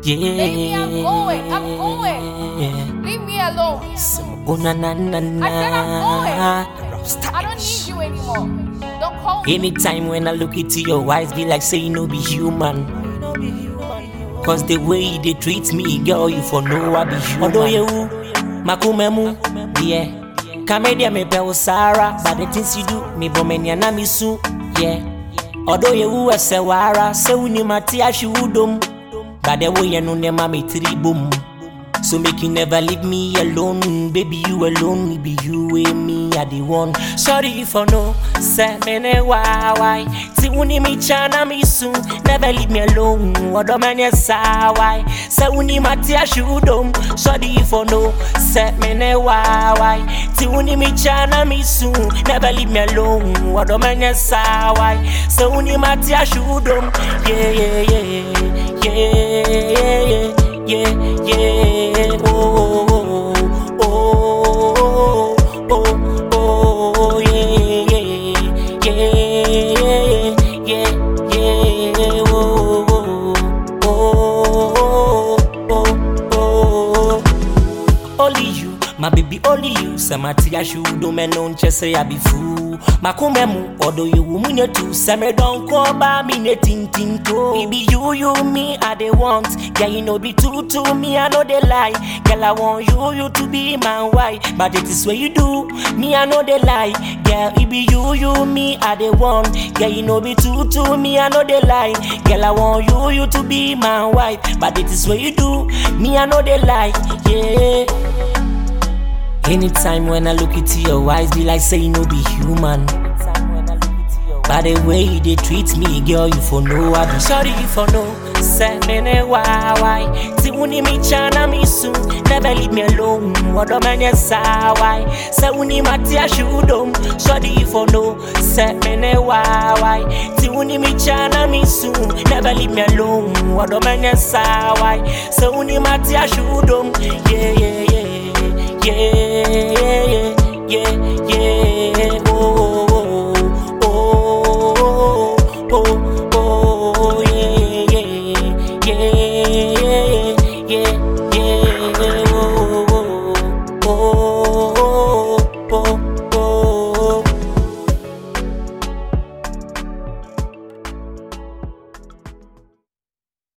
Yeah. Baby, I'm going. I'm going. Leave me alone. Some oh na na na na. I said I'm going. Rasta I don't need you anymore. Don't call me. Anytime when I look into your eyes, be like say you no be human. Cause the way they treat me, girl, you for know I be human. Although you, makumemu, yeah. Kamedia me be Sarah, but the things you do, me bomenya na me su, yeah. Although you a sewara, se uni mati ashudum, but the way you know ne mami boom. So make you never leave me alone, baby. You alone, me be you and me are the one. Sorry for no, say me ne why why. Ti uni mi chana mi soon, never leave me alone. Odo manye sa why. Say uni mati ashudom. Sorry for no, say me ne why why. Ti uni mi chana mi soon, never leave me alone. Odo manye sa why. Say uni mati ashudom. Yeah yeah yeah yeah yeah yeah yeah, oh, oh, oh, oh, oh, oh, yeah, yeah, yeah, yeah, yeah, oh, oh, oh, oh, oh. Only you, my baby, only you. Samati ashudo me non chese I be fool. Makume mu odo you munye tu. Seme don call ba me ne tin tin to. Baby you you me I they want. Yeah you know be true to me I know they lie. Girl I want you you to be my wife. But it is what you do. Me I know they lie. Girl it be you you me I they want. Yeah you know be true to me I know they lie. Girl I want you you to be my wife. But it is what you do. Me I know they lie. Yeah. Anytime when I look into your eyes, be like say you no be human. By the way they treat me, girl, you for know I be sorry you for know. Say me ne why why? Ti uni mi chana mi soon, never leave me alone. Odo manye sa why? Say uni mati ashudom, sorry you for know. Say me ne why why? Ti uni mi chana mi soon, never leave me alone. Odo manye sa why? Say uni mati ashudom, yeah yeah yeah yeah, yeah, yeah.